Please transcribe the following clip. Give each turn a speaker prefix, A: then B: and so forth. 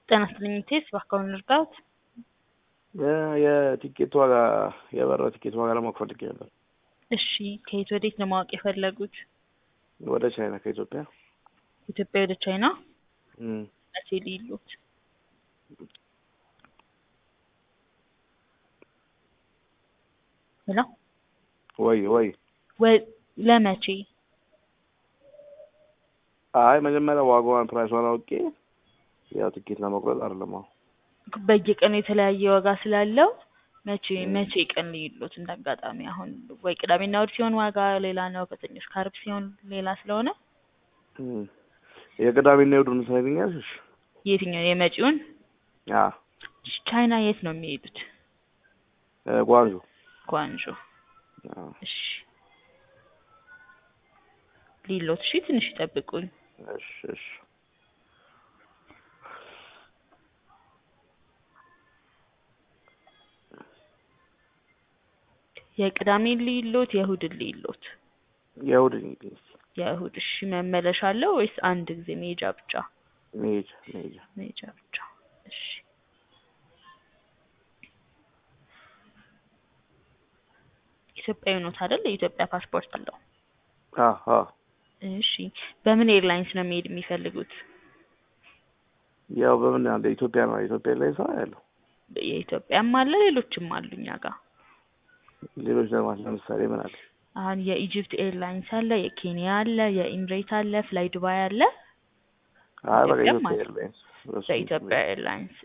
A: ጤና ይስጥልኝ ቴስ እባክዎን ልርዳዎት?
B: የቲኬት ዋጋ የበረራ ቲኬት ዋጋ ለማወቅ ፈልጌ ነበር።
A: እሺ ከየት ወዴት ነው ማወቅ የፈለጉት?
B: ወደ ቻይና ከኢትዮጵያ
A: ኢትዮጵያ ወደ ቻይና
B: እም፣
A: መቼ ሊሉት? ሄሎ
B: ወይ ወይ
A: ወይ ለመቼ?
B: አይ መጀመሪያ ዋጋዋን ፕራይሷን አውቄ ያው ቲኬት ለመቁረጥ አይደለም አሁን
A: በየቀኑ የተለያየ ዋጋ ስላለው መቼ መቼ ቀን ሊሉት? እንዳጋጣሚ አሁን ወይ ቅዳሜና እሑድ ሲሆን ዋጋ ሌላ ነው፣ ከሰኞ እስከ ዓርብ ሲሆን ሌላ ስለሆነ
B: እም፣ የቅዳሜና የእሑዱን ትነግሪኛለሽ?
A: የትኛው የመጪውን?
B: አ
A: እሺ፣ ቻይና የት ነው የሚሄዱት?
B: ጓንጆ
A: ጓንጆ።
B: አ
A: እሺ ሊሎት። እሺ ትንሽ ይጠብቁኝ።
B: እሺ እሺ
A: የቅዳሜ ሊሎት የእሑድን ሊሎት?
B: የእሑድ እንግዲህ
A: የእሑድ። እሺ መመለሻ አለው ወይስ አንድ ጊዜ መሄጃ ብቻ?
B: መሄጃ መሄጃ
A: መሄጃ ብቻ። እሺ ኢትዮጵያዊ ኖት አይደል? የኢትዮጵያ ፓስፖርት አለው።
B: አ አ
A: እሺ በምን ኤርላይንስ ነው መሄድ የሚፈልጉት?
B: ያው በምን አለ ኢትዮጵያ ነው ኢትዮጵያ ላይ ሰው ያለው
A: የኢትዮጵያም አለ ሌሎችም አሉ እኛ ጋር።
B: ሌሎች ለማለት ለምሳሌ ምን አለ?
A: አሁን የኢጅፕት ኤርላይንስ አለ፣ የኬንያ አለ፣ የኢምሬት አለ፣ ፍላይ ዱባይ አለ።
B: አይ በቃ
A: ኢትዮጵያም
B: ኢትዮጵያ
A: አለ።
B: ኤርላይንስ በሱ
A: በኢትዮጵያ ኤርላይንስ